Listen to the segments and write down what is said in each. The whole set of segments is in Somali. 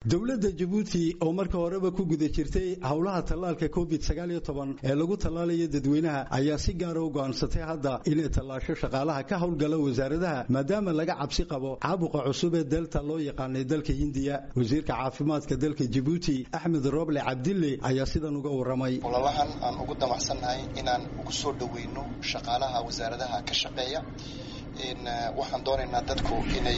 dowladda jabuuti oo marka horeba ku guda jirtay howlaha tallaalka covid sagaaliyo toban ee lagu tallaalayo dadweynaha ayaa si gaara u go'aansatay hadda inay tallaasho shaqaalaha ka howlgala wasaaradaha maadaama laga cabsi qabo caabuqa cusub ee delta loo yaqaanay dalka hindiya wasiirka caafimaadka dalka jabuuti axmed roble cabdille ayaa sidan uga warramay ololahan aan ugu damacsannahay inaan ugu soo dhoweyno shaqaalaha wasaaradaha ka shaqeeya waxaan doonaynaa dadku inay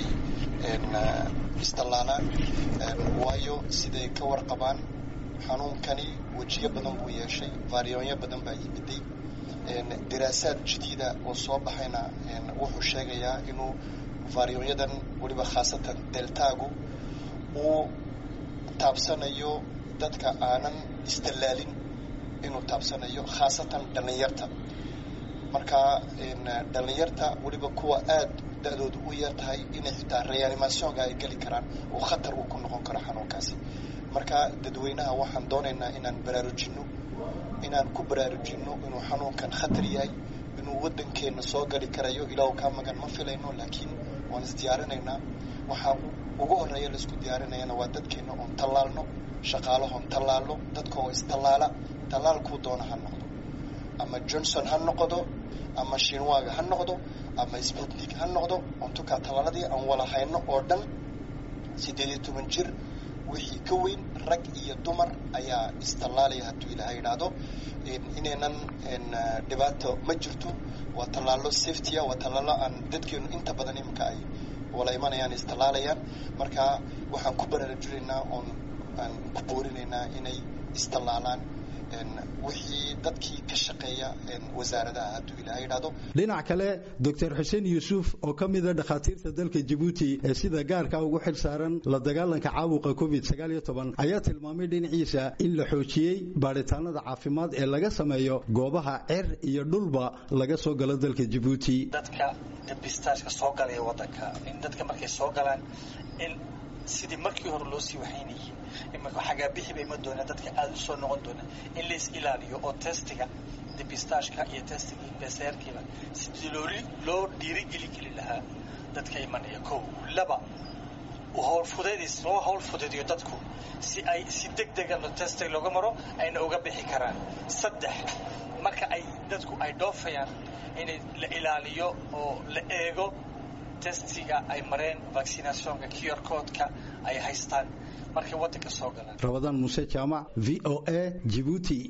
istallaalaan waayo siday ka warqabaan xanuunkani wejiyo badan buu yeeshay vaaryoonyo badan baa yimiday diraasaad jadiida oo soo baxayna wuxuu sheegayaa inuu vaaryoonyadan weliba khaasatan deltaagu uu taabsanayo dadka aanan istallaalin inuu taabsanayo khaasatan dhallinyarta marka dhallinyarta weliba kuwa aad da-doodu u yar tahay inay xitaa reanimationka ay geli karaan oo khatar uu ku noqon karo xanuunkaasi marka dadweynaha waxaan doonaynaa inaan baraarujinno inaan ku baraarujinno inuu xanuunkan khatar yahay inuu waddankeenna soo gali karayo ilaahu kaa magan ma filayno laakiin waan isdiyaarinaynaa waxaa ugu horreeya laisku diyaarinayana waa dadkeenna oon tallaalno shaqaalahoon tallaalno dadka oo istallaala tallaalkuu doona ha noqdo ama johnson ha noqdo ama shinwaga ha noqdo ama sputnik ha noqdo ontukaa tallaaladii aan wala hayno oo dhan siddeed iyo toban jir wixii ka weyn rag iyo dumar ayaa istallaalaya hadduu ilaaha yidhaahdo inaynan dhibaato ma jirto waa tallaalo safetya waa tallaalo aan dadkeenu inta badan iminka ay wala imanayaan istallaalayaan marka waxaan ku baraarujinaynaa oon aan ku boorinaynaa inay istallaalaan wixii dadkii ka shaqeeya wasaaradaha hadduu ilaha yidhahdo dhinac kale doctor xuseen yuusuf oo ka mida dhakhaatiirta dalka jabuuti ee sida gaarka ugu xil saaran la dagaalanka caabuqa covid sagaaliyo toban ayaa tilmaamay dhinaciisa in la xoojiyey baadhitaanada caafimaad ee laga sameeyo goobaha cer iyo dhulba laga soo galo dalka jabuuti dadka dabistaashka soo galaya wadanka in dadka markay soo galaan in sidii markii hore loo sii waxaynayay imika xagaabixi ma doona dadka aada u soo noqon doona in lais ilaaliyo oo testiga debistashka iyo testiga beseerkiiba sidii loo loo dhiirigeli geli lahaa dadka imanaya kow laba howlfudeedis loo howl fudeediyo dadku si ay si deg dega testiga looga maro ayna uga bixi karaan saddex marka ay dadku ay dhoofayaan in la ilaaliyo oo la eego testiga ay mareen vaccinationka qr codeka ay haystaan markay waddanka soo galaan rabadaan muuse jaamac v o a jibuuti